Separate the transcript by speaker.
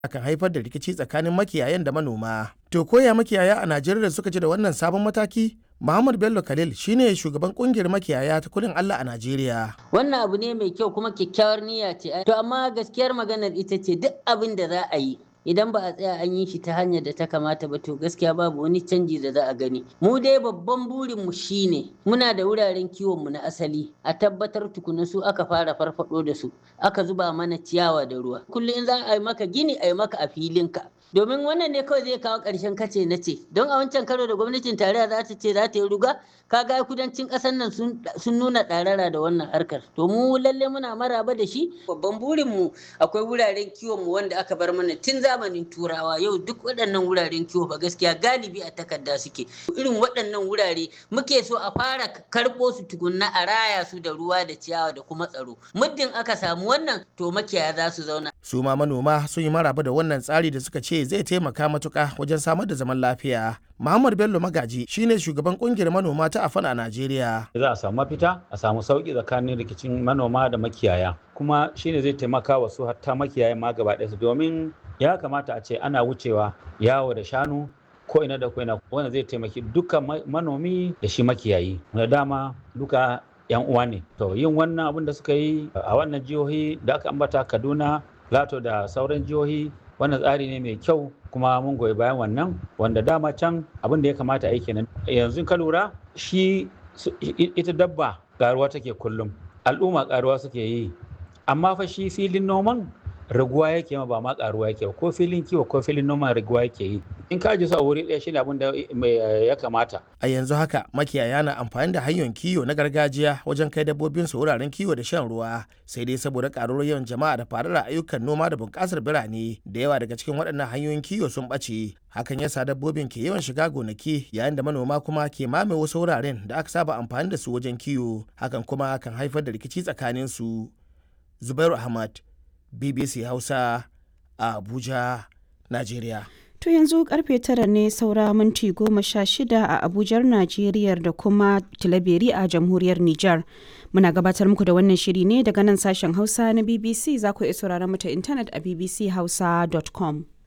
Speaker 1: akan haifar da rikici tsakanin makiyayan da manoma. To koya makiyaya a Najeriya suka ji da wannan sabon mataki? Muhammad Bello Khalil shine shugaban kungiyar makiyaya ta kudin Allah a Najeriya.
Speaker 2: Wannan abu ne mai kyau kuma kyakkyawar niyya ce. To amma gaskiyar maganar ita ce duk abin da za a yi idan ba a tsaya an yi shi ta hanyar da ta kamata ba to gaskiya babu wani canji da za a gani mu dai babban burin mu shine muna da wuraren kiwon mu na asali a tabbatar tukuna su aka fara farfado da su aka zuba mana ciyawa da ruwa kullum in za a yi maka gini a yi maka a filinka domin wannan ne kawai zai kawo ƙarshen kace na ce don a wancan karo da gwamnatin tarayya za ta ce za ta yi ruga kaga kudancin ƙasar nan sun nuna ɗarara da wannan harkar to mu lalle muna maraba da shi babban burin mu akwai wuraren kiwon mu wanda aka bar mana tun zamanin turawa yau duk waɗannan wuraren kiwo ba gaskiya galibi a takarda suke irin waɗannan wurare muke so a fara karɓo su tukunna a raya su da ruwa da ciyawa da kuma tsaro muddin aka samu wannan to makiyaya za su zauna
Speaker 1: su ma manoma sun yi maraba da wannan tsari da suka ce zai taimaka matuka wajen samar da zaman lafiya Muhammad Bello Magaji shine shugaban kungiyar manoma ta Afan a Najeriya.
Speaker 3: Za a samu mafita, a samu sauki tsakanin rikicin manoma da makiyaya. Kuma shine zai taimaka wa su hatta makiyaya ma gaba ɗaya domin ya kamata a ce ana wucewa yawo da shanu ko ina da ko ina wanda zai taimaki duka manomi da shi makiyayi. Da dama duka yan uwa ne. To yin wannan abin da suka yi a wannan jihohi da aka ambata Kaduna, Lato da sauran jihohi wannan tsari ne mai kyau kuma mun goyi bayan wannan wanda dama can abin da ya kamata a yi kenan yanzu ka lura shi ita dabba karuwa take kullum al'umma karuwa suke yi amma fa shi filin noman raguwa yake ma ba ma karuwa yake ko filin kiwo ko filin noman raguwa yake yi in ka ji su a wuri ɗaya shine abin da ya kamata
Speaker 1: a yanzu haka makiyaya na amfani da hanyoyin kiwo na gargajiya wajen kai dabbobin su wuraren kiwo da shan ruwa sai dai saboda karuwar yawan jama'a da faruwar ayyukan noma da bunƙasar birane da yawa daga cikin waɗannan hanyoyin kiwo sun ɓace hakan yasa dabbobin ke yawan shiga gonaki yayin da manoma kuma ke mame wasu wuraren da aka saba amfani da su wajen kiwo hakan kuma kan haifar da rikici tsakanin su zubairu ahmad bbc hausa a abuja najeriya
Speaker 4: To yanzu karfe tara ne saura minti goma sha shida a Abujar Najeriya da kuma Tilaberi a jamhuriyar Nijar. Muna gabatar muku da wannan shiri ne daga nan sashen Hausa na BBC za ku iya sauraron mu ta intanet a bbchausa.com.